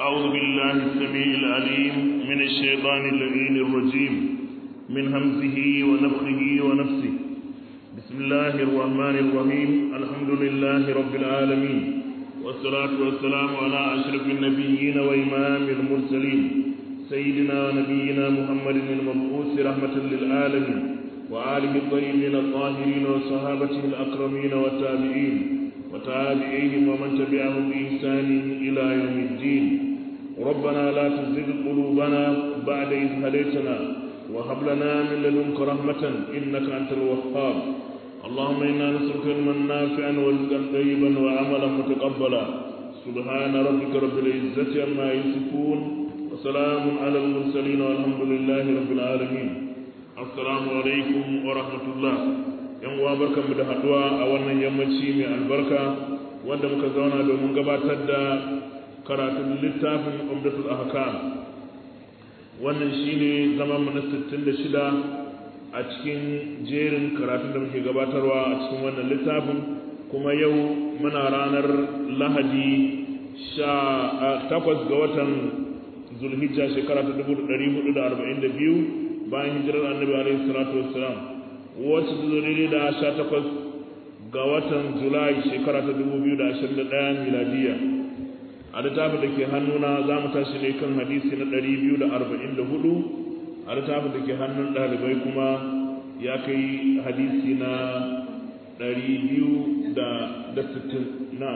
أعوذ بالله السميع العليم من الشيطان اللعين الرجيم من همزه ونفخه ونفسه بسم الله الرحمن الرحيم الحمد لله رب العالمين والصلاة والسلام على أشرف النبيين وإمام المرسلين سيدنا ونبينا محمد المبعوث رحمة للعالمين وآله الطيبين الطاهرين وصحابته الأكرمين والتابعين وتابعيهم ومن تبعهم بإحسان إلى يوم الدين ربنا لا تزغ قلوبنا بعد إذ هديتنا وهب لنا من لدنك رحمة إنك أنت الوهاب اللهم إنا نسألك علما نافعا ورزقا طيبا وعملا متقبلا سبحان ربك رب العزة عما يصفون وسلام على المرسلين والحمد لله رب العالمين السلام عليكم ورحمة الله yan uwa barkanmu da haduwa a wannan yammaci mai albarka wanda muka zauna domin gabatar da karatun littafin umdatul ahkam wannan shine zaman mu na 66 a cikin jerin karatun da muke gabatarwa a cikin wannan littafin kuma yau muna ranar lahadi sha takwas ga watan zulhijja shekara ta 1442 bayan hijirar annabi alaihi salatu wassalam wacce ta daidai da sha takwas ga watan julai shekara ta dubu biyu da ashirin da ɗaya miladiya a littafin da ke hannuna za mu tashi ne kan hadisi na ɗari biyu da arba'in da hudu a littafin da ke hannun ɗalibai kuma ya kai hadisi na ɗari biyu da sittin na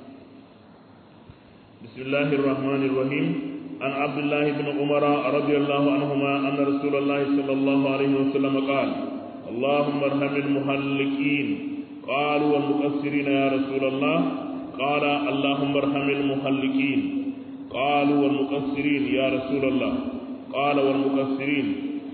bismillahir rahmanir rahim عن عبد الله بن عمر رضي الله عنهما أن رسول الله صلى الله عليه وسلم قال اللهم ارحم المهلكين قالوا والمقصرين يا رسول الله قال اللهم ارحم المهلكين قالوا والمقصرين يا رسول الله قال والمقصرين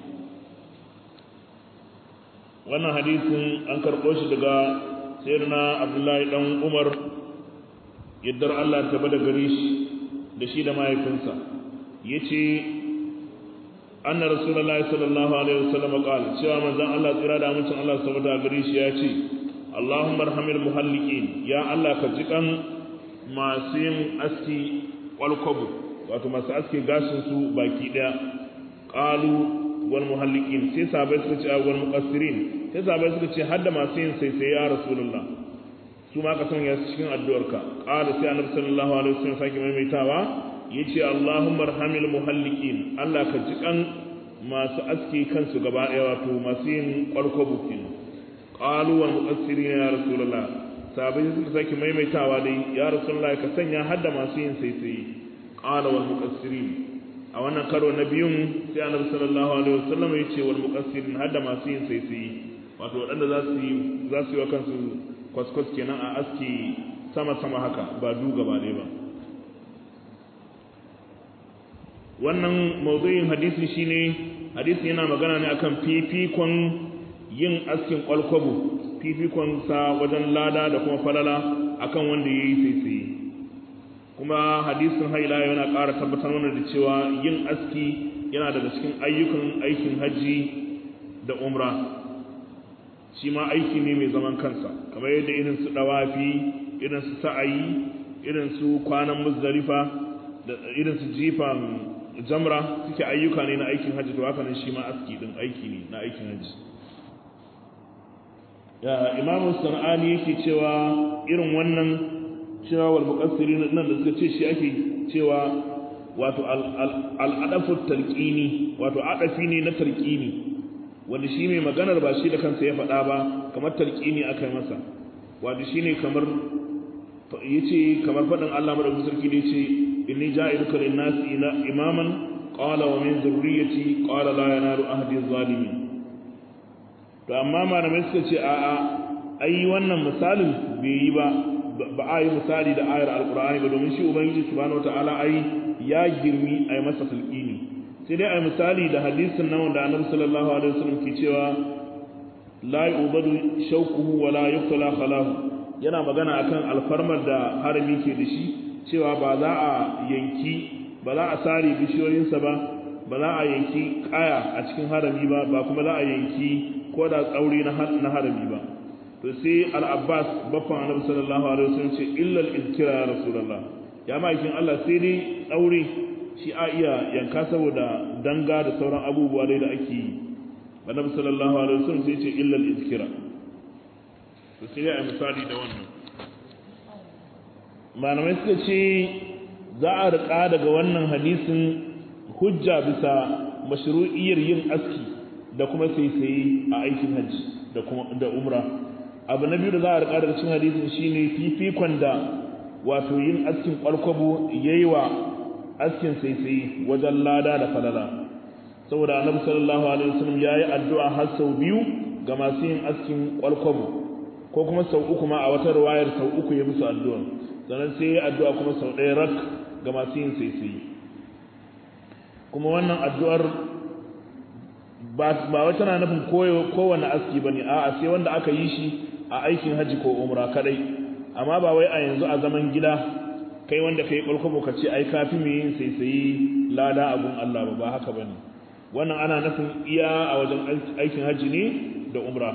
wannan hadisin an karɓo shi daga sayyidina abdullahi dan umar yaddar Allah ta bada gare shi da shi da mahaifinsa yace anna rasulullahi sallallahu alaihi wasallam qala cewa manzon Allah tsira da mutum Allah saboda gare shi ya ce Allahumma arhamil muhalliqin ya Allah ka jikan masu yin aski kwalkwabu wato masu aski gashin su baki daya qalu wal muhalliqin sai sahabbai suka ce wal muqassirin sai sahabbai suka ce hadda masu yin sai sai ya rasulullah su ma ka sanya su cikin addu'arka qala sai annabi sallallahu alaihi wasallam sake maimaitawa yace Allahumma arhamil muhalliqin Allah ka ji kan masu aski kansu gaba daya wato masu yin kwarko bukin qalu wal muqassirin ya rasulullah sabai suka sake maimaitawa dai ya rasulullah ka sanya hadda masu yin saisaye qala wal muqassirin a wannan karo na biyun sai annabi sallallahu alaihi wasallam yace wal muqassirin hadda masu yin saisaye wato wadanda za su yi za su yi wa kansu kwaskwas kenan a aski sama sama haka ba du gaba ɗaya ba wannan mawdu'in hadisi shine hadisi yana magana ne akan fifikon yin askin kwalkwabo fifikon sa wajen lada da kuma falala akan wanda yayi saisaye kuma hadisin haila yana ƙara tabbatar mana da cewa yin aski yana daga cikin ayyukan aikin haji da umra shi ma aiki ne mai zaman kansa kamar yadda irin su dawafi irin su sa'ayi irin su kwanan muzdalifa da irin su jifan jamra suke ayyuka ne na aikin hajji to haka nan shi ma aski din aiki ne na aikin hajji ya imamu sana'ani yake cewa irin wannan cewa wal muqassirin nan da suka ce shi ake cewa wato al-adafu talqini wato adafi ne na talqini wanda shi mai maganar ba shi da kansa ya faɗa ba kamar talqini aka yi masa wato shine kamar yace kamar faɗin Allah madaukakin sarki da yace inni ja'iluka lin-nasi imaman qala wa min dhurriyyati qala la yanalu ahdi adh-dhalimin to amma malamai suka ce a a ai wannan misalin bai yi ba ba a yi misali da ayar alqur'ani ba domin shi ubangiji subhanahu wataala ai ya girmi ai masa talqini sai dai ai misali da hadisin nan wanda annabi sallallahu alaihi wasallam ke cewa la yu'badu shawquhu wa la yuqtala khalahu yana magana akan alfarmar da harami ke da shi cewa ba za a yanki ba za a sare bishiyoyinsa ba ba za a yanki kaya a cikin harami ba ba kuma za a yanki ko da tsauri na harami ba to sai al-abbas baffan annabi sallallahu alaihi wasallam ce illa al-izkira ya rasulullah ya ma'aikin Allah sai dai tsaure shi a iya yanka saboda danga da sauran abubuwa dai da ake yi annabi sallallahu alaihi wasallam sai ce illa al-izkira to sai ya misali da wannan malamai suka ce za a rika daga wannan hadisin hujja bisa mashru'iyyar yin aski da kuma saisaye a aikin hajji da kuma da umra abu na biyu da za a rika daga cikin hadisin shine fifikon da wato yin askin kwalkwabo yayi wa askin saisaye wajen lada da falala saboda annabi sallallahu alaihi wasallam yayi addu'a har sau biyu ga masu yin askin kwalkwabo ko kuma sau uku ma a wata riwayar sau uku ya musu addu'a sannan sai ya addu'a kuma sau ɗaya rak ga masu yin saisaye kuma wannan addu'ar ba wai tana nufin kowane aski ba ne a'a sai wanda aka yi shi a aikin hajji ko umra kadai amma ba wai a yanzu a zaman gida kai wanda kai kwalkwabo ka ce ai kafi mai yin saisaye lada abun Allah ba ba haka bane wannan ana nufin iya a wajen aikin hajji ne da umra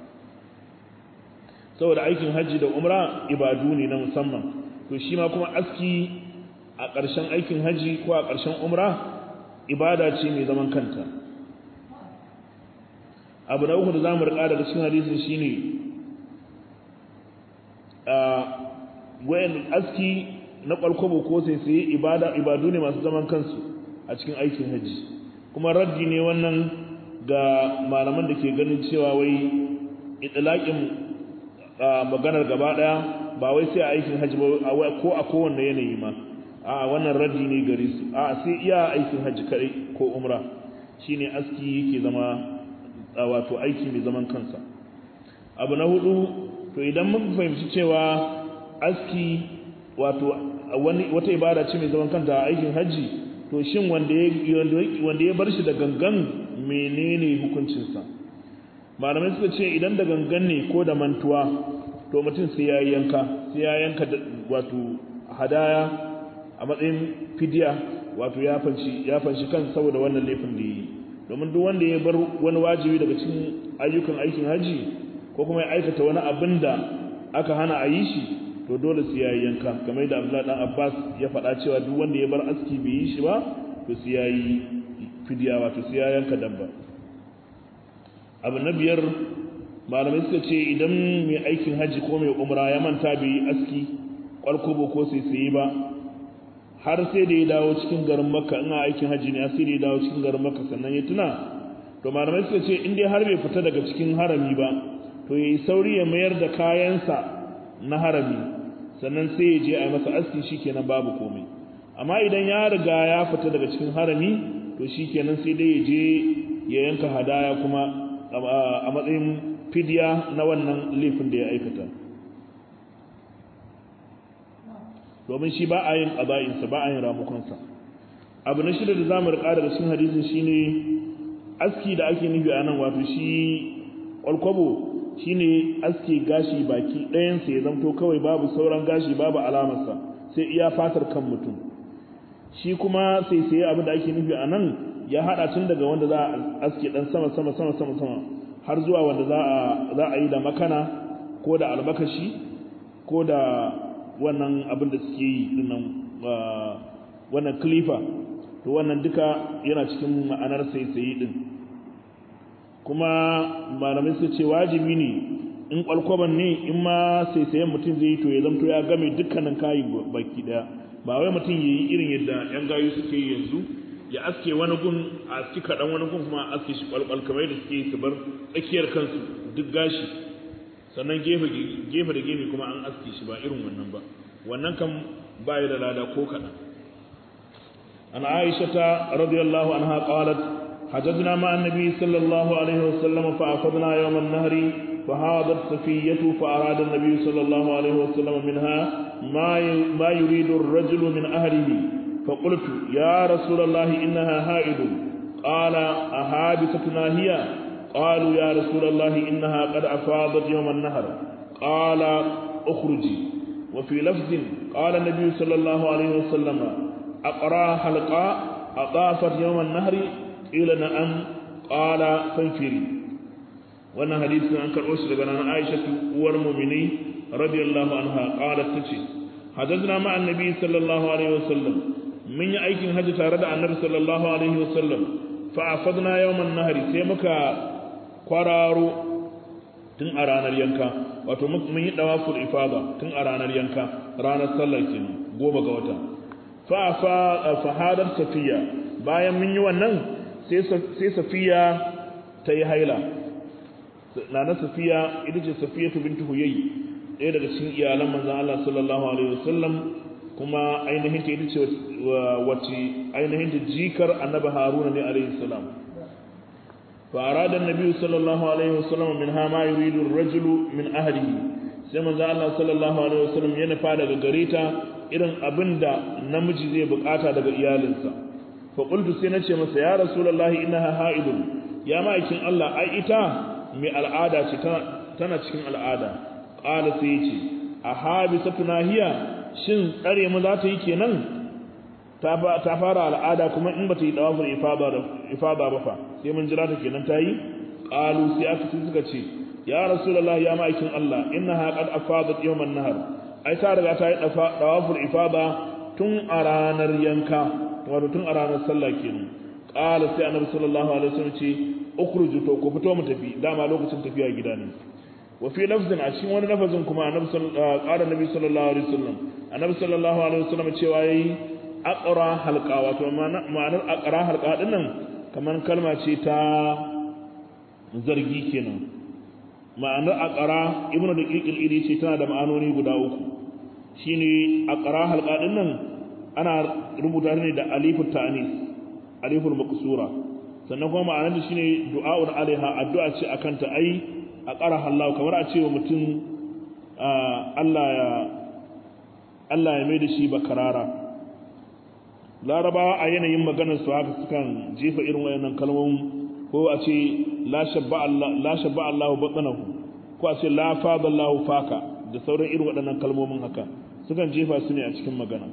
saboda aikin hajji da umra ibadu ne na musamman to shi ma kuma aski a ƙarshen aikin hajji ko a ƙarshen umra ibada ce mai zaman kanta abu na uku da za mu riƙa daga cikin hadisin shine wayan aski na kwalkwabo ko sai sai ibada ibadu ne masu zaman kansu a cikin aikin hajji kuma raddi ne wannan ga malaman da ke ganin cewa wai itlaqin maganar gaba daya ba wai sai a aikin hajji ba ko a kowanne yanayi ma a wannan raddi ne gare su a sai iya aikin hajji kadai ko umra shine aski yake zama wato aiki mai zaman kansa abu na hudu to idan muka fahimci cewa aski wato wani wata ibada ce mai zaman kanta a aikin hajji to shin wanda ya wanda ya bar shi da gangan menene hukuncinsa malamai suka ce idan da gangan ne ko da mantuwa to mutum sai ya yanka sai ya yanka wato hadaya a matsayin fidiya wato ya fanci ya fanci kan saboda wannan laifin da yi domin duk wanda ya bar wani wajibi daga cikin ayyukan aikin haji ko kuma ya aikata wani abin da aka hana a yi shi to dole sai ya yanka kamar da Abdullahi dan Abbas ya faɗa cewa duk wanda ya bar aski bai yi shi ba to sai ya yi fidiya wato sai ya yanka dabba abu na biyar malamai suka ce idan mai aikin haji ko mai umra ya manta bai yi aski kwalkubo ko sai sai ba har sai da ya dawo cikin garin makka ina aikin haji ne sai da ya dawo cikin garin makka sannan ya tuna to malamai suka ce in dai har bai fita daga cikin harami ba to yayi sauri ya mayar da kayansa na harami sannan sai ya je a masa aski shikenan babu komai amma idan ya riga ya fita daga cikin harami to shikenan sai dai ya je ya yanka hadaya kuma a matsayin fidiya na wannan laifin da ya aikata domin shi ba a yin ƙaza'insa ba a yin ramukansa abu na shida da za mu riƙa daga cikin hadisin shine aski da ake nufi a nan wato shi ƙwalkwabo shine aski gashi baki ɗayansa ya zamto kawai babu sauran gashi babu alamarsa sai iya fatar kan mutum shi kuma sai sai abin da ake nufi a nan ya haɗa tun daga wanda za a aski ɗan sama sama sama sama sama har zuwa wanda za a yi da makana ko da albakashi ko da wannan abin da suke yi dinnan wannan klifa to wannan duka yana cikin ma'anar saisayi din kuma malamai su ce wajibi ne in kwalkwaban ne in ma saisayen mutum zai yi to ya zamto ya game dukkanin kayi baki daya ba wai mutum ya yi irin yadda yan gayu suke yi yanzu ya aske wani gun a aski kaɗan wani gun kuma a aske shi kwalkwal kamar da suke yi su bar tsakiyar kansu duk gashi sannan gefe gefe da gefe kuma an aske shi ba irin wannan ba wannan kan ba da lada ko kaɗan an aisha ta radiyallahu anha qalat حججنا مع النبي صلى الله عليه وسلم فأخذنا يوم النهر فهاضت صفية فأراد النبي صلى الله عليه وسلم منها ما ما يريد الرجل من أهله فقلت يا رسول الله إنها هائد قال أهابستنا هي قالوا يا رسول الله إنها قد أفاضت يوم النهر قال اخرجي وفي لفظ قال النبي صلى الله عليه وسلم أقرى حلقاء أطافت يوم النهر قيل نعم قال فانفري وانا حديث عن كرؤوس لغنا عائشة والمؤمنين رضي الله عنها قالت تشي hajjajna ma annabi sallallahu alaihi wasallam mun yi aikin hajji tare da annabi sallallahu alaihi wasallam fa afadna yawman nahari sai muka kwararo tun a ranar yanka wato mun yi dawaful ifada tun a ranar yanka ranar sallar kenan goma ga wata fa fa fahadar safiya bayan mun yi wannan sai sai safiya ta yi haila nana safiya ita ce safiya bintu huyayi ɗaya daga cikin iyalan manzon Allah sallallahu alaihi wasallam kuma ainihin ta ita ce wacce ainihin ta jikar annabi haruna ne alaihi salam fa arada annabi sallallahu alaihi wasallam min ha ma yuridu ar-rajulu min ahlihi sai manzo Allah sallallahu alaihi wasallam ya nufa daga gare ta irin abinda namiji zai bukata daga iyalinsa fa qultu sai nace masa ya rasulullahi innaha haidun ya ma'aikin Allah ai ita mai al'ada ce tana cikin al'ada qala sai yace a habisatuna hiya shin tsare mu za ta yi kenan ta fara al'ada kuma in ba ta yi dawafin ifada ba fa sai mun jira ta kenan ta yi ƙalu sai aka sai suka ce ya rasulullah ya ma'aikin Allah innaha qad afadat yawman nahar ai ta riga ta yi dawafin ifada tun a ranar yanka wato tun a ranar sallah kenan qala sai annabi sallallahu alaihi wasallam ce ukhruju to ku fito mu tafi dama lokacin tafiya gida ne wa fi lafzin a cikin wani lafazin kuma annabi qala nabi sallallahu alaihi wasallam annabi sallallahu alaihi wasallam cewa yayi aqra halqa wato ma'anar aqra halqa din nan kaman kalma ce ta zargi kenan ma'anar aqra ibnu daqiqil idi ce tana da ma'anoni guda uku shine aqra halqa din nan ana rubuta ne da alifut ta'nis aliful maqsura sannan kuma ma'anar da shine du'a'un alaiha addu'a ce akan ta ai aqra hallahu kamar a ce wa mutum Allah ya Allah ya mai da shi bakarara larabawa a yanayin maganar su haka sukan jefa irin wayannan kalmomin ko a ce la shabba Allah la shabba Allah batnahu ko a ce la fada Allah faka da sauran irin waɗannan kalmomin haka sukan jefa su ne a cikin magana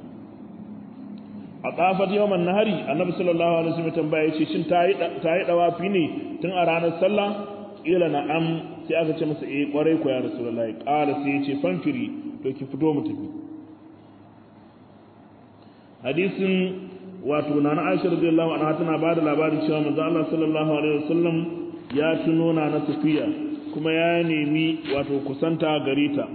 a tsafat yawan nahari annabi sallallahu alaihi wasallam tambaya yace shin ta yi ta yi dawafi ne tun a ranar sallah ila na'am sai aka ce masa eh kwarai ko ya rasulullahi qala sai yace fanfiri to ki fito mu tafi hadisin wato na Aisha radiyallahu anha tana bada labarin cewa manzo Allah sallallahu alaihi wasallam ya tuno na na Safiya kuma ya nemi wato kusanta garita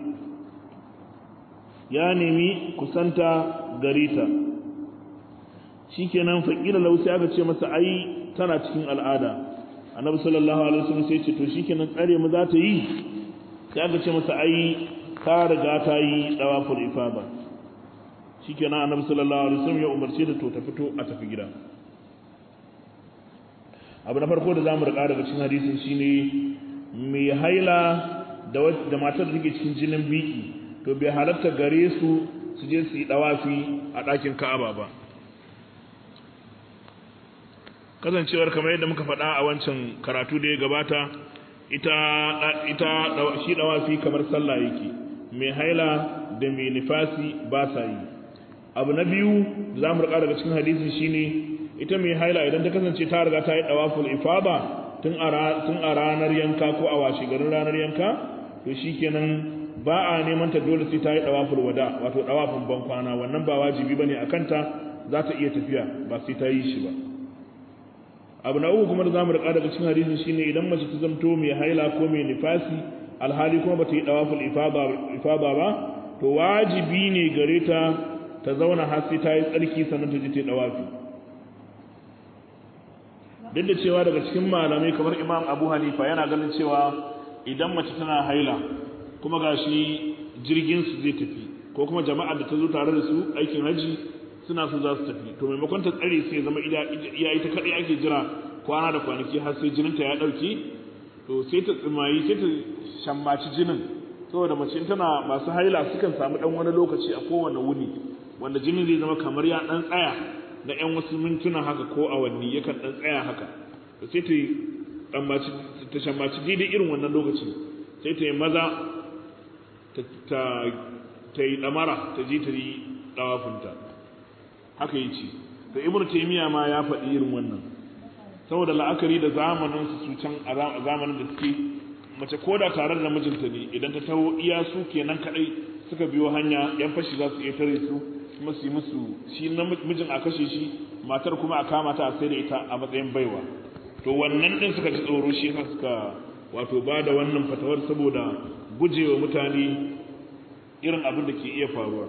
ya nemi kusanta garita shikenan faqila lau sai aka ce masa ai tana cikin al'ada annabi sallallahu alaihi wasallam sai ce to shikenan tsare mu za ta yi sai aka ce masa ai ta riga ta yi dawaful ifada shikenan annabi sallallahu alaihi wasallam ya umarce da to ta fito a tafi gida abu na farko da zamu rika daga cikin hadisin shine mai haila da da matar da take cikin jinin biki to bai halatta gare su su je su yi dawafi a ɗakin Ka'aba ba kasancewar kamar yadda muka faɗa a wancan karatu da ya gabata ita ita shi dawafi kamar sallah yake mai haila da mai nifasi ba sa yi abu na biyu da za mu rika daga cikin hadisi shine ita mai haila idan ta kasance ta riga ta yi dawaful ifada tun a ranar yanka ko a washe garin ranar yanka to shikenan ba a neman ta dole sai ta yi dawaful wada wato dawafin ban kwana wannan ba wajibi bane a kanta za ta iya tafiya ba sai ta yi shi ba abu na uku kuma da zamu rika daga cikin hadisi shine idan mace ta zamto mai haila ko mai nifasi alhali kuma bata yi dawaful ifada ifada ba to wajibi ne gare ta ta zauna har sai ta yi tsarki sannan ta je ta dawafi duk da cewa daga cikin malamai kamar imam abu hanifa yana ganin cewa idan mace tana haila kuma gashi jirgin su zai tafi ko kuma jama'a da ta zo tare da su aikin haji suna so za su tafi to maimakon ta tsare sai zama iya ita kadai ake jira kwana da kwanaki har sai jininta ya dauke to sai ta tsimayi sai ta shammaci jinin saboda mace tana masu haila sukan samu dan wani lokaci a kowane wuni wanda jinin zai zama kamar ya dan tsaya na yan wasu mintuna haka ko awanni yakan dan tsaya haka to sai ta tsammaci ta shammaci daidai irin wannan lokaci sai ta yi maza ta ta yi damara ta je ta yi dawafinta haka yi ce to ibnu taymiya ma ya faɗi irin wannan saboda la'akari da zamanin su can a zamanin da suke mace ko da tare da mijinta ne idan ta taho iya su kenan kadai suka biyo hanya yan fashi za su iya tare su kuma su yi musu shi mijin a kashe shi matar kuma a kama ta a sai da ita a matsayin baiwa to wannan din suka ji tsoro shi yasa suka wato ba da wannan fatawar saboda gujewa mutane irin abin da ke iya faruwa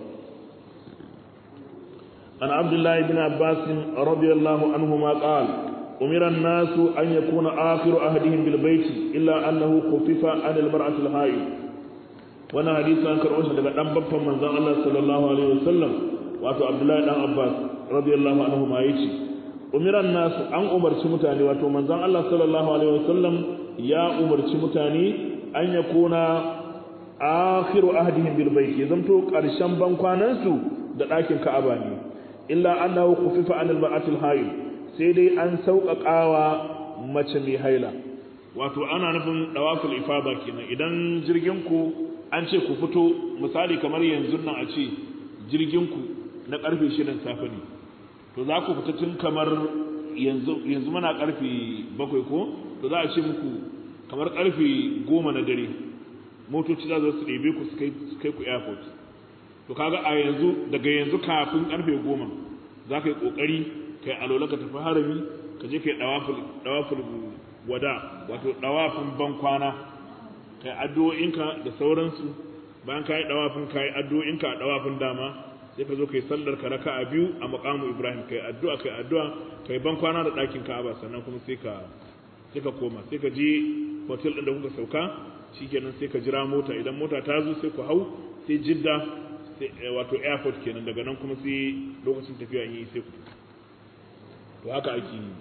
an abdullahi bin abbas radiyallahu anhu ma qala umira an-nasu an yakuna akhiru ahdihim bil bayt illa annahu khufifa an al-mar'ati al-hayd wannan hadisi an karɓo shi daga dan babban manzon Allah sallallahu alaihi wasallam wato abdullahi dan abbas radiyallahu anhu ma yace umira an-nasu an umarci mutane wato manzon Allah sallallahu alaihi wasallam ya umarci mutane an yakuna akhiru ahdihim bil bayt ya zamto karshen bankwanan su da ɗakin Ka'aba ne illa annahu khufifa an al ma'atil hayy sai dai an sauƙaƙawa mace mai haila wato ana nufin dawaful ifada kenan idan jirgin ku an ce ku fito misali kamar yanzu nan a ce jirgin ku na karfe 6 safe ne to za ku fita tun kamar yanzu yanzu muna karfe 7 ko to za a ce muku kamar karfe 10 na dare motoci za su ɗebe ku su kai ku airport to kaga a yanzu daga yanzu kafin karfe goma za ka yi ƙoƙari kai alola ka tafi harami ka je kai ɗawafin wada wato ɗawafin ban kwana kai addu'o'inka da sauransu bayan ka yi ɗawafin ka yi addu'o'inka a ɗawafin dama sai ka zo kai sallar ka raka a biyu a maƙamu ibrahim kai addu'a kai addu'a kai ban kwana da ɗakin ka'aba sannan kuma sai ka sai ka koma sai ka je hotel ɗin da kuka sauka shikenan sai ka jira mota idan mota ta zo sai ku hau sai jidda wato airport kenan daga nan kuma sai lokacin tafiya yi sai ku to haka ake yi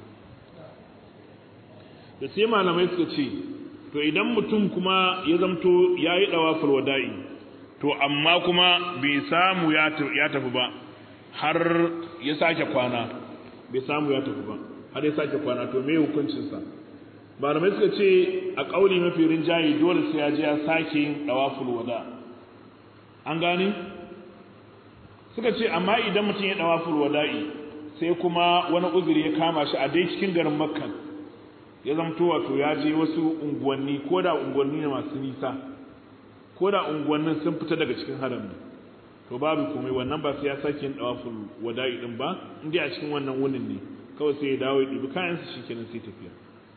da sai malamai suka ce to idan mutum kuma ya zamto ya yi ɗawafar wada'i to amma kuma bai samu ya tafi ba har ya sake kwana bai samu ya tafi ba har ya sake kwana to me hukuncinsa malamai suka ce a ƙauli mafi rinjaye dole sai ya je ya sake yin ɗawaful wada an gane suka ce amma idan mutum ya ɗawaful wada'i sai kuma wani uzuri ya kama shi a dai cikin garin makka ya zamto wato ya je wasu unguwanni ko da unguwanni ne masu nisa ko da unguwannin sun fita daga cikin haram to babu komai wannan ba sai ya sake yin ɗawaful wada'i din ba in dai a cikin wannan wunin ne kawai sai ya dawo ya ɗibi kayansa shikenan sai tafiya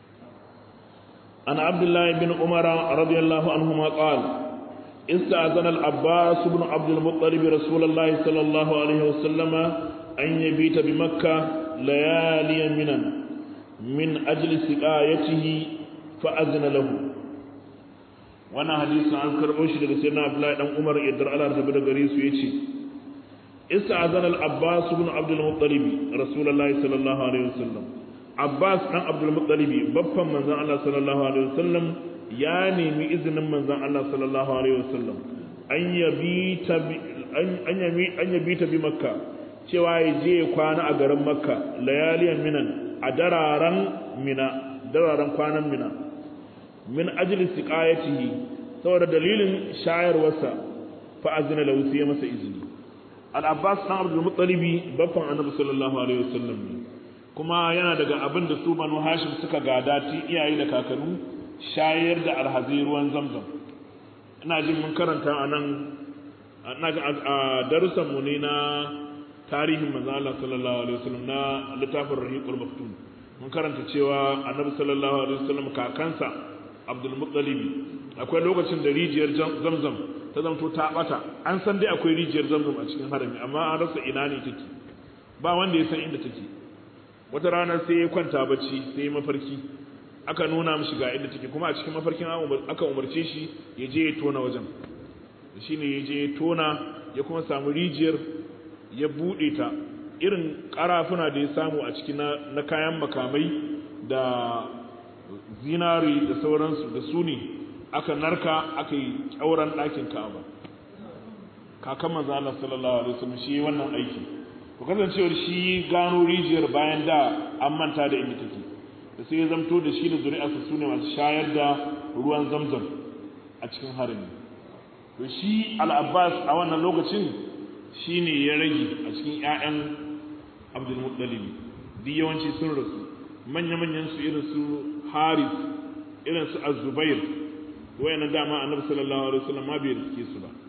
عن عبد الله بن عمر رضي الله عنهما قال استأذن العباس بن عبد المطلب رسول الله صلى الله عليه وسلم أن يبيت بمكة ليالي منا من أجل سقايته فأذن له وانا حديث عن كربوش لك سيدنا عبد الله بن عمر يدر على رتبه غريس ويتي استأذن العباس بن عبد المطلب رسول الله صلى الله عليه وسلم Abbas ɗan Abdulmuttalibi babban manzon Allah sallallahu alaihi wasallam ya nemi izinin manzon Allah sallallahu alaihi wasallam an yabi ta an yabi an yabi ta bi Makka cewa ya je kwana a garin Makka layaliyan minan a dararan mina dararan kwanan mina min ajli siqayatihi saboda dalilin shayarwarsa fa azina lahu sai masa izini al-Abbas ɗan Abdulmuttalibi babban Annabi sallallahu alaihi wasallam ne kuma yana daga abin da su banu hashim suka gada ti iyaye da kakannu shayar da alhazai ruwan zamzam ina jin mun karanta a nan a darussan mu ne na tarihin manzo Allah sallallahu alaihi wasallam na littafin rahiqul maktum mun karanta cewa annabi sallallahu alaihi wasallam kakansa abdul muttalib akwai lokacin da rijiyar zamzam ta zamto ta bata an san dai akwai rijiyar zamzam a cikin harami amma an rasa ina ne take ba wanda ya san inda take wata rana sai ya kwanta bacci sai mafarki aka nuna mishi ga inda take kuma a cikin mafarkin aka umarce shi ya je ya tona wajen shi ne ya je ya tona ya kuma samu rijiyar ya buɗe ta irin ƙarafuna da ya samu a cikin na kayan makamai da zinari da sauransu da su ne aka narka aka yi ƙyauren ɗakin ka'aba kakan manzo Allah sallallahu alaihi wasallam shi wannan aiki to kasancewar shi gano rijiyar bayan da an manta da inda take da sai ya zamto da shi da zuri'arsa su ne masu shayar da ruwan zamzam a cikin harami to shi al'abbas a wannan lokacin shi ne ya rage a cikin 'ya'yan abdulmuttalibi duk yawanci sun rasu manya-manyan su irin su haris irin su azubair wayannan dama annabi sallallahu alaihi wasallam ma bai riske su ba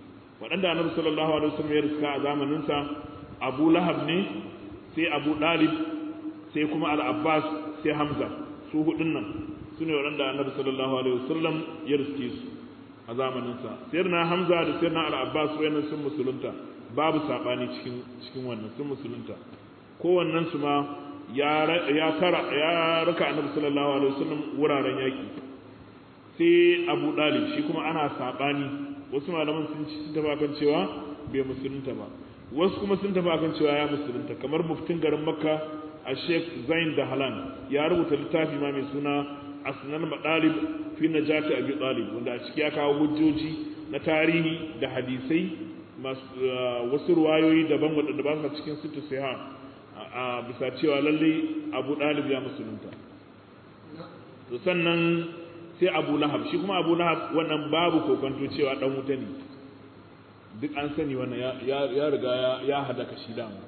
waɗanda annabi sallallahu alaihi wasallam ya riska a zamaninsa abu lahab ne sai abu dalib sai kuma al-abbas sai hamza su hudun nan su ne waɗanda annabi sallallahu alaihi wasallam ya riske su a zamaninsa sayar na hamza da sayar na al-abbas wayannan sun musulunta babu saɓani cikin cikin wannan sun musulunta kowannen su ma ya tara ya raka annabi sallallahu alaihi wasallam wuraren yaki sai abu dalib shi kuma ana saɓani wasu malaman sun ci tafi kan cewa bai musulunta ba wasu kuma sun tafi kan cewa ya musulunta kamar muftin garin makka a sheikh zain da halan ya rubuta littafi ma mai suna asnan madalib fi najati abi talib wanda a ciki ya kawo hujjoji na tarihi da hadisai wasu ruwayoyi daban wadanda ba su cikin sittu siha a bisa cewa lalle abu dalib ya musulunta to sannan sai abu lahab shi kuma abu lahab wannan babu kokonto cewa dan wuta ne duk an sani wannan ya riga ya hadaka shi dama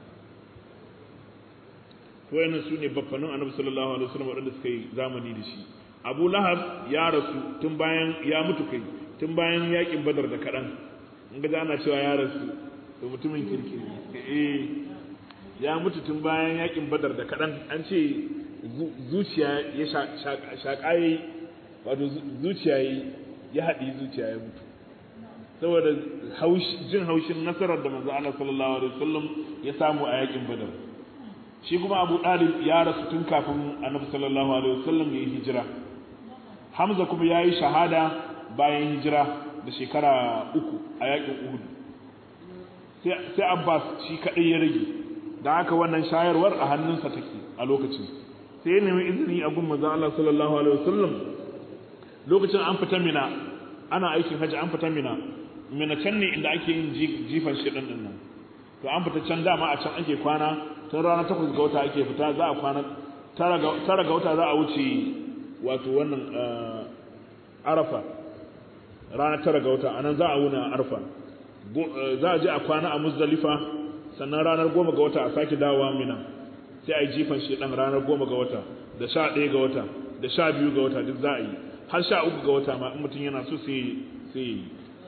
to yana su ne baffanin annabi sallallahu alaihi wasallam waɗanda suka yi zamani da shi abu lahab ya rasu tun bayan ya mutu kai tun bayan yakin badar da kaɗan in ga ana cewa ya rasu to mutumin kirki eh ya mutu tun bayan yakin badar da kaɗan an ce zuciya ya shaƙa wato zuciya ya haɗi zuciya ya mutu saboda jin haushin nasarar da manzo Allah sallallahu alaihi wasallam ya samu a yakin Badar shi kuma Abu Dalib ya rasu tun kafin Annabi sallallahu alaihi wasallam ya yi hijira Hamza kuma ya yi shahada bayan hijira da shekara uku a yakin Uhud sai Abbas shi kadai ya rage da haka wannan shayarwar a hannunsa take a lokacin sai ya nemi izini a gun manzo Allah sallallahu alaihi wasallam lokacin an fita mina ana aikin hajji an fita mina mina can ne inda ake yin jifan shiɗin ɗin nan to an fita can dama a can ake kwana tun rana takwas ga wata ake fita za a kwana tara ga wata za a wuce wato wannan arafa rana tara ga wata anan za a wuna arfa za a je a kwana a muzdalifa sannan ranar goma ga wata a sake dawowa mina sai a yi jifan shiɗan ranar goma ga wata da sha ɗaya ga wata da sha biyu ga wata duk za a yi har sha uku ga wata ma in mutum yana so sai yi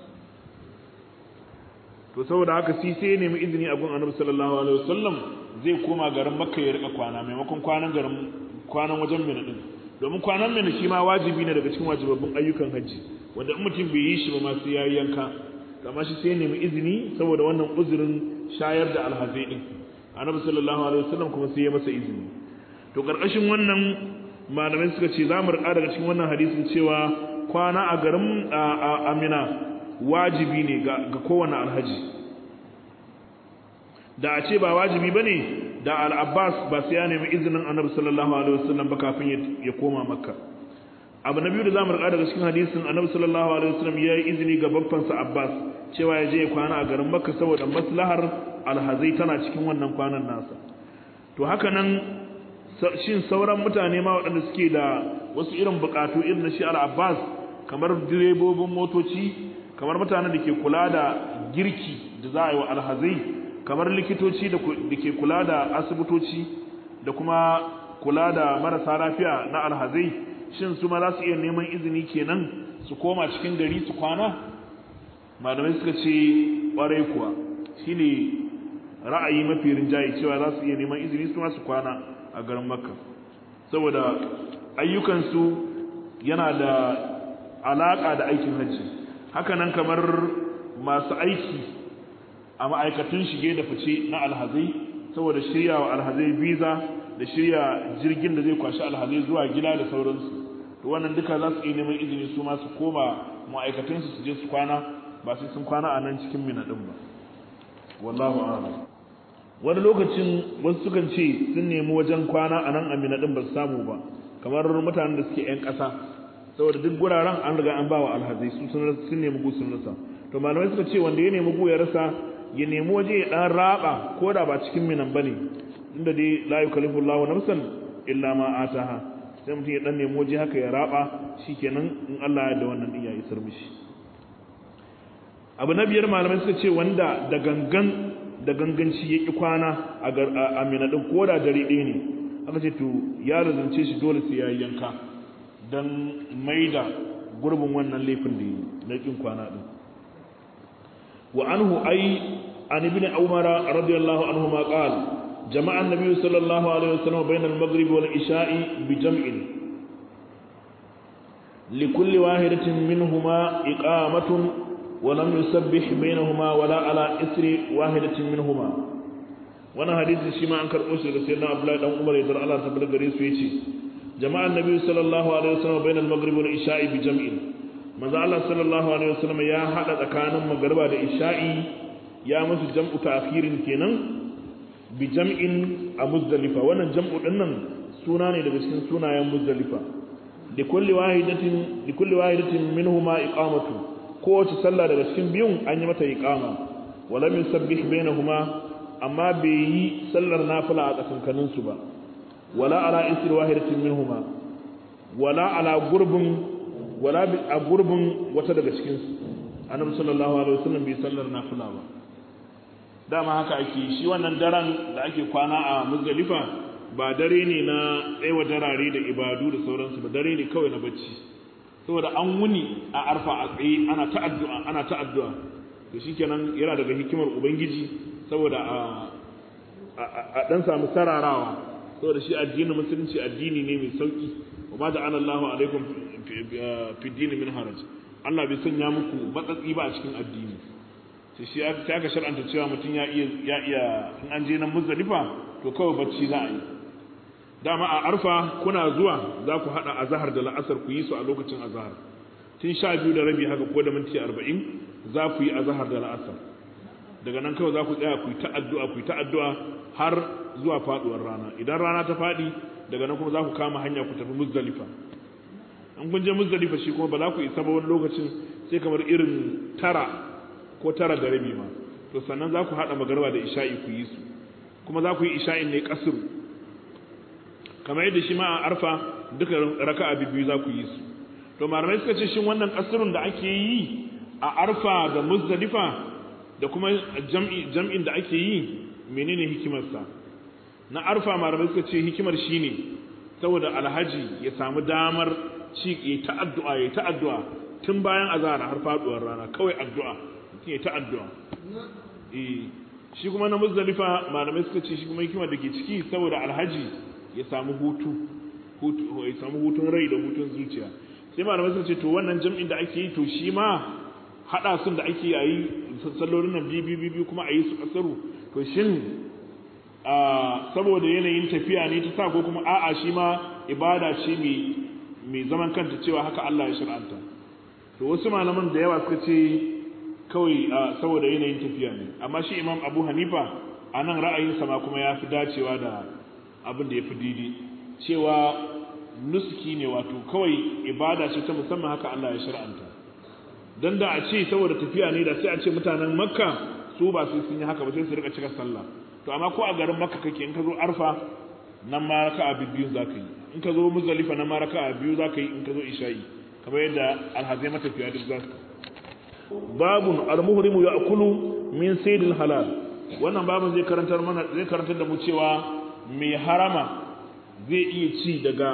to saboda haka sai sai ya nemi izini a gun annabi sallallahu alaihi wasallam zai koma garin makka ya rika kwana maimakon kwanan garin kwanan wajen mina din domin kwanan mina shi ma wajibi ne daga cikin wajibabbin ayyukan hajji wanda in mutum bai yi shi ba ma sai yayi yanka amma shi sai ya nemi izini saboda wannan uzurin shayar da alhazai din annabi sallallahu alaihi wasallam kuma sai ya masa izini to karkashin wannan malamai suka ce za mu rika daga cikin wannan hadisin cewa kwana a garin amina wajibi ne ga kowane alhaji da a ce ba wajibi ba ne da al'abbas ba sai ya nemi izinin annabi sallallahu alaihi wasallam ba kafin ya koma makka abu na biyu da za mu rika daga cikin hadisin annabi sallallahu alaihi wasallam ya yi izini ga babbansa abbas cewa ya je ya kwana a garin makka saboda maslahar alhazai tana cikin wannan kwanan nasa to haka nan shin sauran mutane ma waɗanda suke da wasu irin buƙatu irin na shi al-abbas kamar direbobin motoci kamar mutanen da ke kula da girki da za a yi wa alhazai kamar likitoci da ke kula da asibitoci da kuma kula da marasa lafiya na alhazai shin su ma za su iya neman izini kenan su koma cikin gari su kwana malamai suka ce ƙwarai kuwa shine ra'ayi mafi rinjaye cewa za su iya neman izini su ma su kwana a garin makka saboda ayyukansu yana da alaƙa da aikin hajji hakanan kamar masu aiki a ma'aikatun shige da fice na alhazai saboda shirya wa alhazai visa da shirya jirgin da zai kwashi alhazai zuwa gida da sauransu to wannan duka za su iya neman izini su ma su koma ma'aikatunsu su je su kwana ba sai sun kwana a nan cikin mina ɗin ba wallahu a'lam wani lokacin wasu sukan ce sun nemi wajen kwana a nan amina din ba su samu ba kamar mutanen da suke 'yan ƙasa saboda duk guraren an riga an ba wa alhazai su sun nemi gu sun rasa to malamai suka ce wanda ya nemi gu ya rasa ya nemi waje ya dan raba ko da ba cikin minan bane inda dai la yukallifu Allahu nafsan illa ma ataha sai mutum ya dan nemi waje haka ya raba shikenan in Allah ya da wannan din ya isar mishi abu na biyar malamai suka ce wanda da gangan da ganganci ya ƙi kwana a minadin ko da dare ɗaya ne aka ce to ya razance shi dole sai ya yanka don maida gurbin wannan laifin da yi na ƙin kwana ɗin wa anhu ay an ibn umar radiyallahu anhu ma qala jama'a an-nabiy sallallahu alaihi wasallam bayna al-maghrib wal isha'i bi jam'in لكل واحدة منهما إقامة ولم يسبح بينهما ولا على إثر واحدة منهما وانا حديث شما أنكر أسر سيدنا عبد الله بن عمر يدر الله تبارك غريس ويتي جماعة النبي صلى الله عليه وسلم بين المغرب والعشاء بجمع manzo Allah sallallahu alaihi wasallam ya hada tsakanin magriba da isha'i ya musu jam'u ta'khirin kenan bi jam'in a muzdalifa wannan jam'u dinnan suna ne daga cikin sunayen muzdalifa da kulli wahidatin da kulli wahidatin minhuma iqamatu kowace sallah daga cikin biyun an yi mata iqama wala min sabbih bainahuma amma bai yi sallar nafila a tsakankanin su ba wala ala isri wahidatin minhuma wala ala gurbin wala a gurbin wata daga cikin su annabi sallallahu alaihi wasallam bai sallar nafila ba dama haka ake shi wannan daren da ake kwana a muzdalifa ba dare ne na tsayawa darare da ibadu da sauransu ba dare ne kawai na bacci saboda an wuni a arfa a tsaye ana ta addu'a ana ta addu'a to shikenan yana daga hikimar ubangiji saboda a a dan samu sararawa saboda shi addinin musulunci addini ne mai sauki wa ma ja'ala Allahu alaikum fi dini min haraj Allah bai sanya muku matsatsi ba a cikin addini sai shi ta aka shar'anta cewa mutum ya iya ya iya in an je nan muzdalifa to kawai bacci za a yi dama a arfa kuna zuwa za ku haɗa azahar da la'asar ku yi su a lokacin azahar tun sha biyu da rabi haka ko da minti arba'in za ku yi azahar da la'asar daga nan kawai za ku tsaya ku yi ta addu'a ku yi ta addu'a har zuwa faɗuwar rana idan rana ta faɗi daga nan kuma za ku kama hanya ku tafi muzdalifa in kun je muzdalifa shi kuma ba za ku isa ba wani lokacin sai kamar irin tara ko tara da rabi ma to sannan za ku haɗa magarba da isha'i ku yi su kuma za ku yi isha'in ne kasuru kamar yadda shi ma a arfa duka raka'a biyu za ku yi su to malamai suka ce shin wannan kasrun da ake yi a arfa da muzdalifa da kuma jam'i jam'in da ake yi menene hikimarsa na arfa malamai suka ce hikimar shine saboda alhaji ya samu damar ci ya ta addu'a ya ta addu'a tun bayan azhar har faduwar rana kawai addu'a mutum ya ta addu'a eh shi kuma na muzdalifa malamai suka ce shi kuma hikimar da ke ciki saboda alhaji ya samu hutu ya samu hutun rai da hutun zuciya sai malamai sun ce to wannan jam'in da ake yi to shi ma hada sun da ake yi sallolin nan biyu biyu biyu kuma a yi su kasaru to shin saboda yanayin tafiya ne ta sa ko kuma a'a shi ma ibada ce mai zaman kanta cewa haka Allah ya shir'anta to wasu malaman da yawa suka ce kawai saboda yanayin tafiya ne amma shi imam abu hanifa a nan ra'ayinsa ma kuma ya fi dacewa da abin da ya fi didi cewa nuski ne wato kawai ibada ce ta musamman haka Allah ya shar'anta dan da a ce saboda tafiya ne da sai a ce mutanen makka su ba su sun yi haka ba sai su rika cika sallah to amma ko a garin makka kake in ka zo arfa nan ma raka'a biyu za ka yi in ka zo muzdalifa nan ma raka'a biyu za ka yi in ka zo isha'i kamar yadda alhazai matafiya duk za su babun almuhrimu ya'kulu min saydil halal wannan babun zai karantar mana zai karantar da mu cewa mai harama zai iya ci daga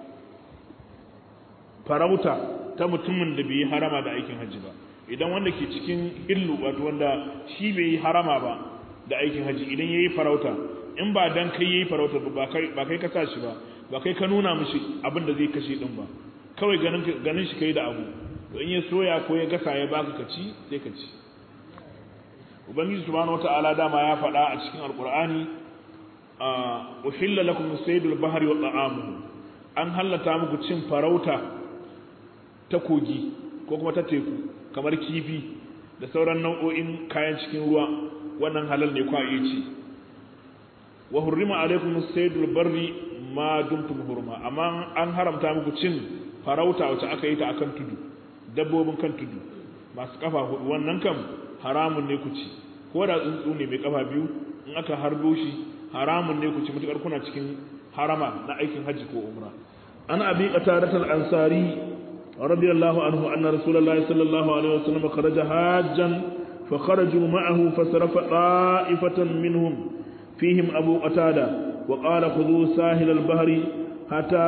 farauta ta mutumin da bai yi harama da aikin hajji ba idan wanda ke cikin illu wato wanda shi bai yi harama ba da aikin hajji idan ya yi farauta in ba dan kai ya yi farauta ba kai ka sa shi ba ba kai ka nuna mishi abin da zai kashe din ba kawai ganin shi kai da abu to in ya soya ko ya gasa ya baka ka ci sai ka ci ubangiji subhanahu wataala dama ya faɗa a cikin alqur'ani uhilla lakum saydul bahri wa ta'amuhu an hallata muku cin farauta ta kogi ko kuma ta teku kamar kifi da sauran nau'o'in kayan cikin ruwa wannan halal ne kwa iya ci wa hurrima alaikum saydul barri ma dumtum hurma amma an haramta muku cin farauta wacce aka yi ta akan tudu dabbobin kan tudu masu kafa hudu wannan kam haramun ne ku ci ko da tsuntsu ne mai kafa biyu in aka harbo shi haramun ne ku ci mutukar kuna cikin harama na aikin hajji ko umra an abi qatadat al-ansari radiyallahu anhu anna rasulullahi sallallahu alaihi wasallam kharaja hajjan fa kharaju ma'ahu fasarafa ta'ifatan minhum fihim abu qatada wa qala khudhu sahil al-bahri hatta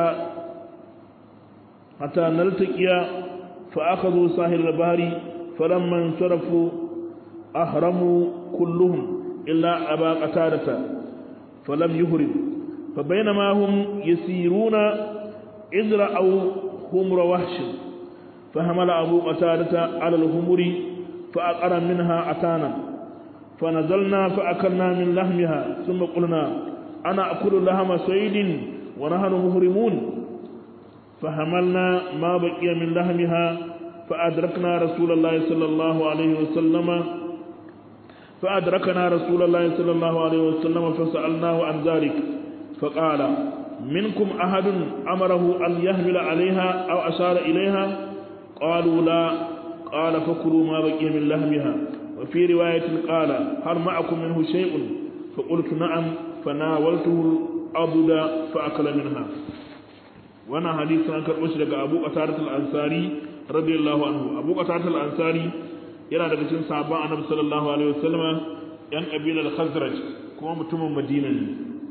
hatta naltaqiya fa akhadhu sahil al-bahri falamma insarafu ahramu kulluhum illa aba qatadata falam yuhrim fa bainama hum yasiruna idra aw humra wahsh فحمل أبو قتادة على الهمر فأقر منها أتانا فنزلنا فأكلنا من لحمها ثم قلنا أنا أكل لحم سيد ونحن مهرمون فحملنا ما بقي من لحمها فأدركنا رسول الله صلى الله عليه وسلم فأدركنا رسول الله صلى الله عليه وسلم فسألناه عن ذلك فقال منكم أحد أمره أن يحمل عليها أو أشار إليها قالوا لا قال فكلوا ما بقي من لحمها وفي رواية قال هل معكم منه شيء فقلت نعم فناولته الأبد فأكل منها وانا حديث عن كربش لك أبو قتادة الأنصاري رضي الله عنه أبو قتادة الأنصاري yana daga cikin sahabban annabi sallallahu alaihi wasallam yan kabilar khazraj kuma mutumin madina ne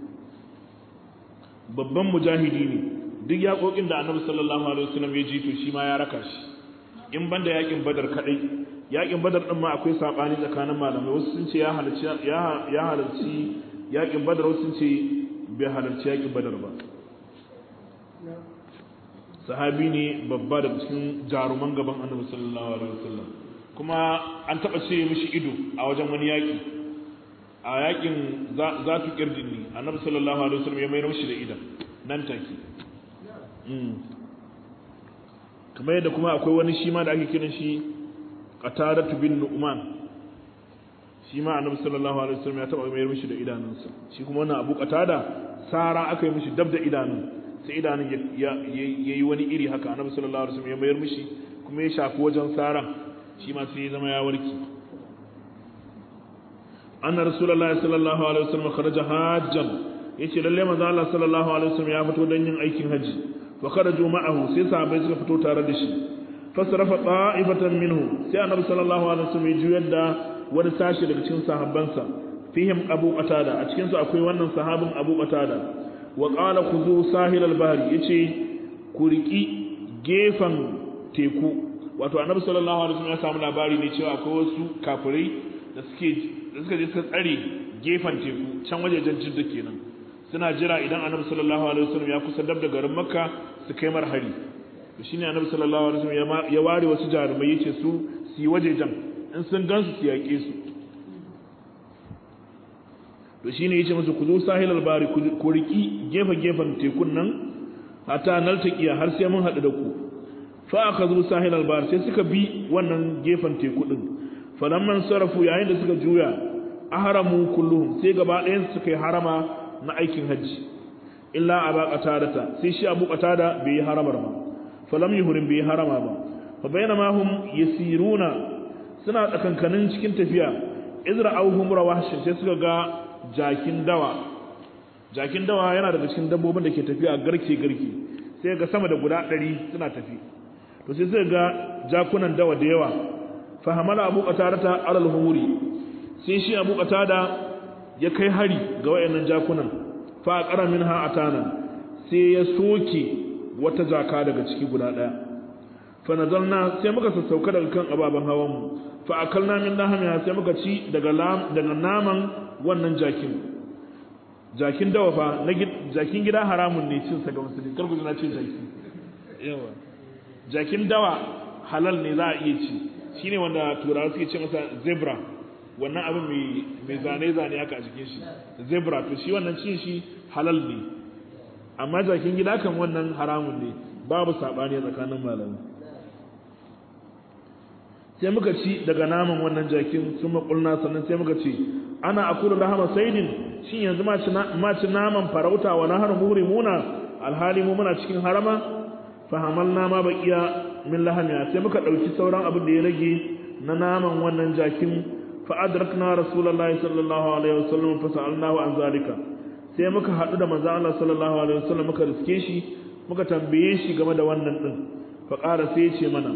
babban mujahidi ne duk yaƙoƙin da annabi sallallahu alaihi wasallam ya ji to shi ma ya raka shi in banda yaƙin badar kadai yaƙin badar din ma akwai sabani tsakanin malamai wasu sun ce ya halarci ya halarci yaƙin badar wasu sun ce bai halarci yaƙin badar ba sahabi ne babba daga cikin jaruman gaban annabi sallallahu alaihi wasallam kuma an taɓa ce mishi ido a wajen wani yaƙi a yaƙin za tu ƙirdin ne annabi sallallahu alaihi wasallam ya mayar mishi da idan nan take kamar yadda kuma akwai wani shi ma da ake kiran shi qatadatu bin nu'man shi ma annabi sallallahu alaihi wasallam ya taɓa mayar mishi da idanunsa shi kuma wannan abu qatada sara aka yi mishi dab da idanun sai idanun ya yi wani iri haka annabi sallallahu alaihi wasallam ya mayar mishi kuma ya shafi wajen saran shi ma sai ya zama ya warke anna rasulullahi sallallahu alaihi wasallam kharaja hajjan yace lalle manzo Allah sallallahu alaihi wasallam ya fito don yin aikin haji fa kharaju ma'ahu sai sahabbai suka fito tare da shi fasrafa ta'ifatan minhu sai annabi sallallahu alaihi wasallam ya juyar da wani sashi daga cikin sahabbansa fihim abu qatada a cikin su akwai wannan sahabin abu qatada wa qala khudhu sahil al-bahr yace ku riki gefan teku wato annabi sallallahu alaihi wasallam ya samu labari ne cewa akwai wasu kafirai da suke da suka je suka tsare gefen teku can wajejen jidda kenan suna jira idan annabi sallallahu alaihi wasallam ya kusa dab da garin makka su kai mar hari to shine annabi sallallahu alaihi wasallam ya ware wasu jarumai yace su su yi wajejen in sun gansu su yaƙe su to shine yace musu ku zo sahilal bari ku riki gefe gefen tekun nan hatta naltaqiya har sai mun haɗu da ku fa aka zo sahil albar sai suka bi wannan gefen teku din falamman sarafu yayin da suka juya ahramu kulluhum sai gaba ɗayan suka yi harama na aikin hajji illa aba qatadata sai shi abu qatada bai yi haramar ba falam yuhrim bai yi harama ba fa bainama hum yasiruna suna tsakankanin cikin tafiya izra auhum rawahshin sai suka ga jakin dawa jakin dawa yana daga cikin dabbobin da ke tafiya garke garke sai ga sama da guda ɗari suna tafi to sai sai ga jakunan dawa da yawa fa hamala abu qatada alal humuri sai shi abu qatada ya kai hari ga wayannan jakunan fa aqara minha atana sai ya soke wata jaka daga ciki guda daya fa nazalna sai muka sassauka daga kan ababan hawan mu fa akalna min lahamiha sai muka ci daga daga naman wannan jakin jakin dawa fa na jakin gida haramun ne cin sa ga musulmi kar ku na ce jaki yawa jakin dawa halal ne za a iya ci shine wanda turawa suke ce masa zebra wannan abin mai zane-zane haka a jikin shi zebra to shi wannan cin shi halal ne amma jakin gida kan wannan haramun ne babu saɓani tsakanin malamai sai muka ci daga naman wannan jakin sun makulna sannan sai muka ce ana akulu rahama saidin shin yanzu ma ci naman farauta wa nahar muhrimuna alhali mu muna cikin harama fahamalna ma baqiya min lahamiya sai muka dauki sauran abin da ya rage na naman wannan jakin fa adrakna rasulullahi sallallahu alaihi wasallam fa sa'alnahu an zalika sai muka hadu da manzo Allah sallallahu alaihi wasallam muka riske shi muka tambaye shi game da wannan din fa qala sai ya ce mana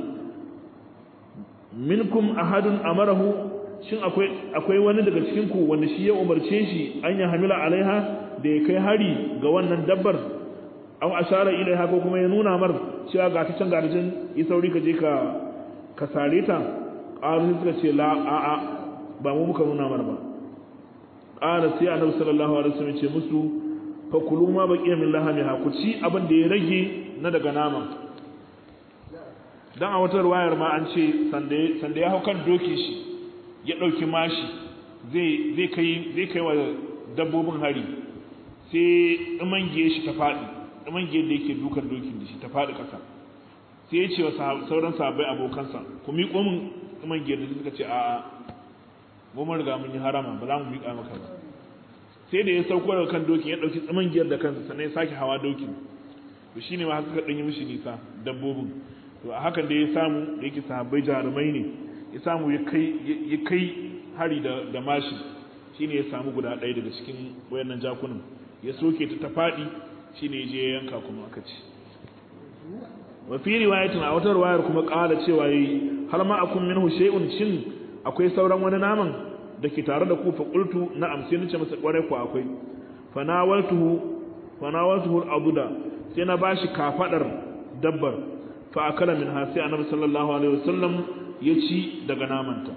minkum ahadun amarahu shin akwai akwai wani daga cikin ku wanda shi ya umarce shi an ya hamila alaiha da ya kai hari ga wannan dabbar aw ashara ilaiha ko kuma ya nuna mar cewa ga ta can ga ta yi sauri ka je ka ka sare ta qalu suka ce la a a ba mu muka nuna mar ba qala sai annabi sallallahu alaihi wasallam ce musu fa kulu ma baqiya min lahamiha ku ci abin da ya rage na daga naman dan a wata ruwayar ma an ce sanda ya hau kan doki shi ya ɗauki mashi zai kai zai kai wa dabbobin hari sai ɗumangiye shi ta faɗi ɗumangiye da yake dukan dokin da shi ta faɗi ƙasa sai ya ce wa sauran sahabbai abokansa ku miƙo min ɗumangiye da suka ce a'a mu mun riga mun yi harama ba za mu miƙa maka ba sai da ya sauko daga kan dokin ya ɗauki ɗumangiyar da kansa sannan ya sake hawa dokin to shine ma haka ɗan yi mishi nisa dabbobin to a hakan da ya samu da yake sahabbai jarumai ne ya samu ya kai hari da mashi shine ya samu guda ɗaya daga cikin wayannan jakunan ya soke ta ta faɗi shine ya je ya yanka kuma aka ci wa fi riwayatin a wata riwayar kuma ƙara cewa yayi har ma akun minhu shay'un shin akwai sauran wani naman da ke tare da ku fa qultu na'am sai nace masa kware ku akwai fa nawaltuhu fa nawaltuhu al-abuda sai na bashi kafadar dabbar fa akala minha sai annabi sallallahu alaihi wasallam ya ci daga namanta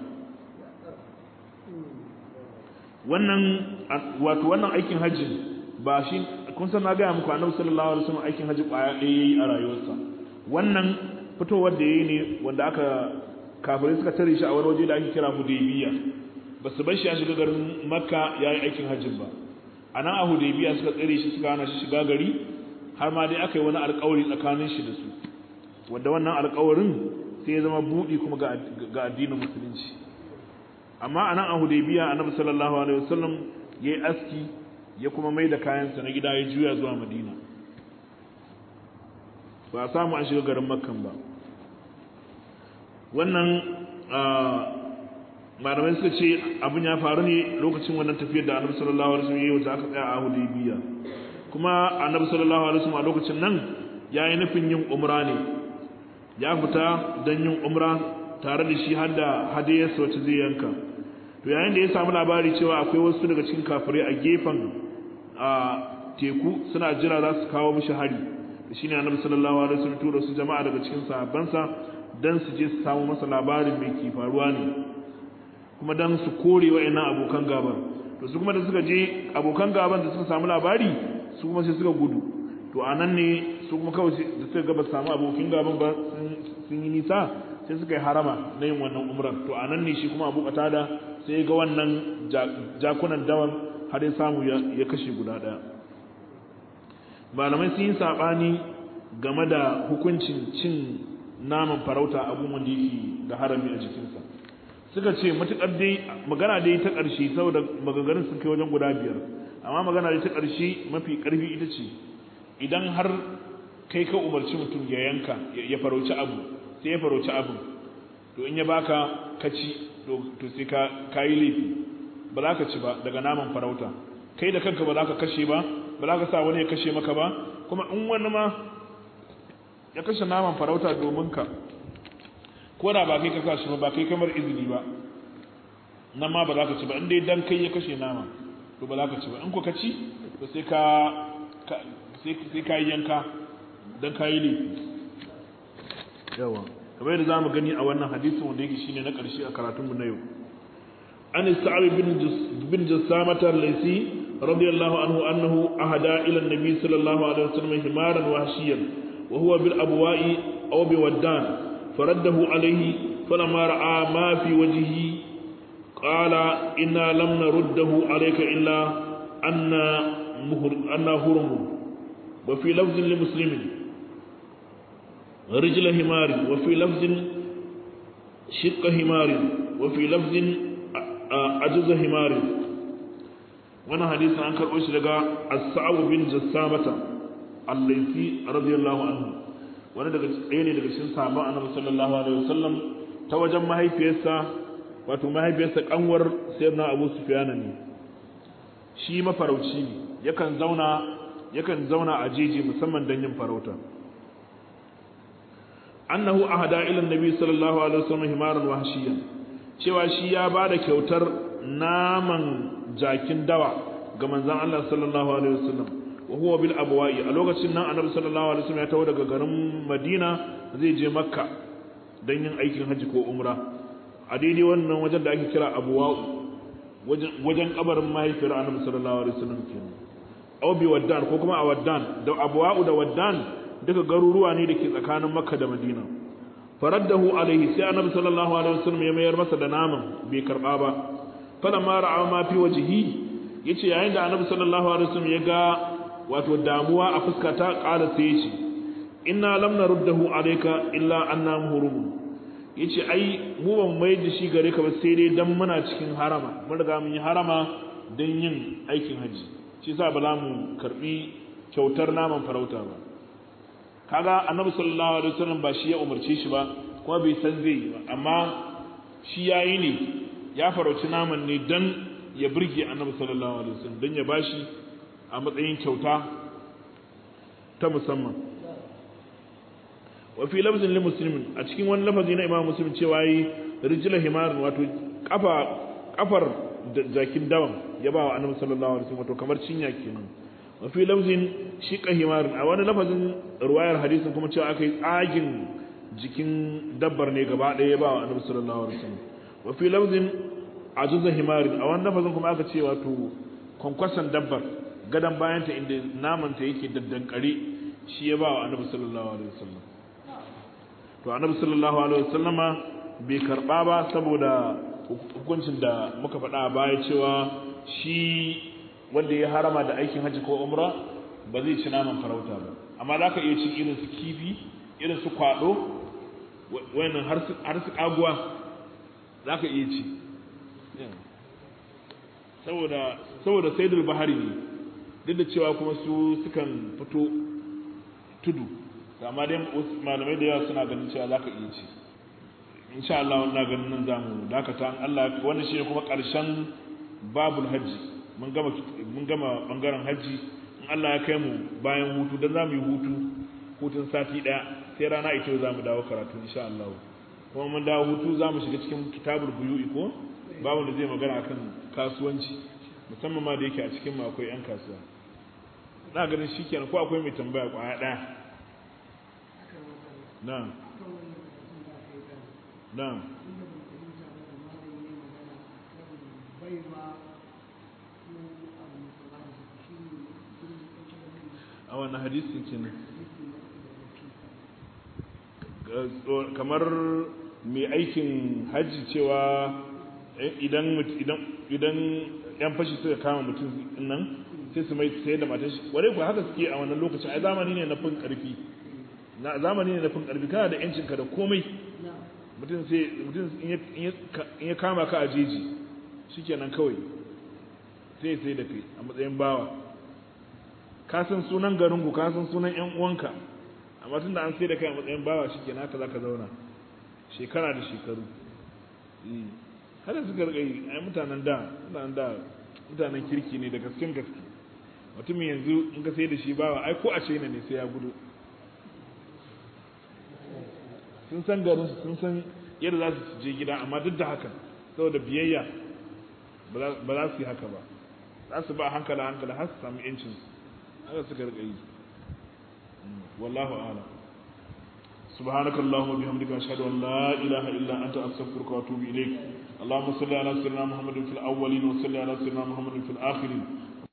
wannan wato wannan aikin hajji ba shi kun san na ga muku annabi sallallahu alaihi wasallam aikin hajji kwaya ɗaya yayi a rayuwarsa wannan fitowar da yayi ne wanda aka kafirai suka tare shi a wani waje da ake kira Hudaybiya ba su bar shi a shiga garin Makka yayi aikin hajjin ba anan a Hudaybiya suka tsare shi suka hana shi shiga gari har ma dai aka yi wani alƙawari tsakanin shi da su wanda wannan alƙawarin sai ya zama buɗi kuma ga addinin musulunci amma a nan a hudaybiya annabi sallallahu alaihi wasallam ya yi aski ya kuma mai da kayansa na gida ya juya zuwa madina ba a samu an shiga garin makkan ba wannan malamai suka ce abin ya faru ne lokacin wannan tafiyar da annabi sallallahu alaihi wasallam ya yi wata aka tsaya a hudaybiya kuma annabi sallallahu alaihi wasallam a lokacin nan ya yi nufin yin umra ne ya fita don yin umra tare da shi har da hadiyarsa wacce zai yanka to yayin da ya samu labari cewa akwai wasu daga cikin kafirai a gefen a teku suna jira za su kawo mishi hari da shine annabi sallallahu alaihi wasallam tura su jama'a daga cikin sahabbansa dan su je su samu masa labarin mai ke faruwa ne kuma dan su kore wa'annan abokan gaban to su kuma da suka je abokan gaban da suka samu labari su kuma sai suka gudu to anan ne su kuma kawai da suka ga ba samu abokin gaban ba sun yi nisa sai suka yi harama na yin wannan umrar to anan ne shi kuma abu da sai ga wannan jakunan dawan har ya samu ya kashe guda daya malamai sun yi sabani game da hukuncin cin naman farauta abun wanda yake da harami a jikinsa suka ce matukar dai magana dai ta ƙarshe saboda maganganun sun kai wajen guda biyar amma magana dai ta ƙarshe mafi ƙarfi ita ce idan har kai ka umarci mutum ya yanka ya farauci abu sai ya farauci abu to in ya baka ka ci to sai ka kayi laifi ba za ka ci ba daga naman farauta kai da kanka ba za ka kashe ba ba za ka sa wani ya kashe maka ba kuma in wani ma ya kashe naman farauta domin ka ko da ba kai ka kashi ba ba kai kamar izini ba nan ma ba za ka ci ba in dai dan kai ya kashe nama to ba za ka ci ba in ko ka ci to sai ka sai ka yi yanka don ka yi laifi yawa kamar yadda za mu gani a wannan hadisin wanda yake shine na ƙarshe a karatunmu na yau an sa'ab bin jassamata al-laisi radiyallahu anhu annahu ahada ila an-nabi sallallahu alaihi wasallam himaran wahshiyan wa huwa bil abwa'i aw bi waddan faraddahu alayhi falamma ra'a ma fi wajhihi qala inna lam naruddahu alayka illa anna muhr anna hurum wa fi lafzin li muslimin رجل همار وفي لفظ شق همار وفي لفظ عجز همار وانا حديث عن كرؤوش لغا السعو بن جسامة الليثي رضي الله عنه وانا daga tsaye ne daga cikin sahabban annabi sallallahu alaihi wasallam ta wajen mahaifiyarsa wato mahaifiyarsa kanwar sayyidina Abu Sufyan ne shi mafarauci ne yakan zauna yakan zauna a jeji musamman don yin farauta annahu ahada ila annabi sallallahu alaihi wasallam himaran wahshiyan cewa shi ya bada kyautar naman jakin dawa ga manzon Allah sallallahu alaihi wasallam wa huwa bil abwa'i a lokacin nan annabi sallallahu alaihi wasallam ya tawo daga garin Madina zai je Makka dan yin aikin haji ko umra a daidai wannan wajen da ake kira abwa'u wajen kabarin mahaifiyar annabi sallallahu alaihi wasallam kenan aw bi waddan ko kuma a waddan da abwa'u da waddan duka garuruwa ne dake tsakanin makka da madina faraddahu alaihi sai annabi sallallahu alaihi wasallam ya mayar masa da naman bai karba ba falamma ra'a ma fi wajhi yace yayin da annabi sallallahu alaihi wasallam ya ga wato damuwa a fuskata qala sai yace inna lam naruddahu alayka illa anna muhrum yace ai mu ban mai da shi gare ka ba sai dai dan muna cikin harama mun riga mun yi harama dan yin aikin haji shi yasa ba za mu karbi kyautar naman farauta ba kaga annabi sallallahu alaihi wasallam ba shi ya umarce shi ba kuma bai san zai yi ba amma shi yayi ne ya farauci naman ne dan ya burge annabi sallallahu alaihi wasallam dan ya bashi a matsayin kyauta ta musamman wa fi lafzin li muslimin a cikin wani lafazi na imam muslim cewa yi rijla himarin wato kafa kafar jakin dawan ya ba wa annabi sallallahu alaihi wasallam wato kamar cinya kenan wa fi lafzin shiqa himarin a wani lafazin ruwayar hadisin kuma cewa akai tsagin jikin dabbar ne gaba ɗaya ya ba wa annabi sallallahu alaihi wasallam wa fi lafzin ajuza himarin a wani lafazin kuma aka ce wato kwankwason dabbar gadan bayanta inda namanta yake daddankare shi ya ba wa annabi sallallahu alaihi wasallam to annabi sallallahu alaihi wasallama bai karba ba saboda hukuncin da muka faɗa a baya cewa shi wanda ya harama da aikin hajji ko umra ba zai ci naman farauta ba amma za ka iya cin irin su kifi irin su kwaɗo wayannan har su kaguwa za ka iya ci saboda saboda saidul bahari ne duk da cewa kuma su sukan fito tudu amma dai malamai da yawa suna ganin cewa za ka iya ci insha Allah wannan ganin nan zamu dakata an Allah wannan shine kuma karshen babul hajji mun gama mun gama bangaren hajji in Allah ya kai mu bayan hutu dan zamu yi hutu hutun sati daya sai rana ita zamu dawo karatu insha Allah kuma mun dawo hutu zamu shiga cikin kitabul buyu'i ko babu da zai magana akan kasuwanci musamman ma da yake a cikin mu akwai yan kasuwa na ganin shikenan ko akwai mai tambaya kwaya daya na'am na'am a wannan hadisin kenan kamar mai aikin hajji cewa idan idan idan yan fashi suka kama mutum nan sai su mai sai da matan shi ware ku haka suke a wannan lokacin ai zamani ne na fin karfi na zamani ne na fin karfi kana da yancin ka da komai mutum sai mutum in ya kama ka a jeji shikenan kawai sai sai da kai a matsayin bawa ka san sunan garin ku ka san sunan yan uwanka amma tunda an sai da kai a matsayin bawa shikenan haka zaka zauna shekara da shekaru haka suka rika yi ai mutanen da mutanen da mutanen kirki ne da gaskin gaske mutumin yanzu in ka sai da shi bawa ai ko a ce ne sai ya gudu sun san garin su sun san yadda za su je gida amma duk da haka saboda biyayya ba za su yi haka ba za su ba hankala hankala har su samu yancin haka suka rika yi wallahu a'lam سبحانك اللهم وبحمدك أشهد أن لا إله إلا أنت أستغفرك وأتوب إليك اللهم صل على سيدنا محمد في الأولين وصل على سيدنا محمد في الآخرين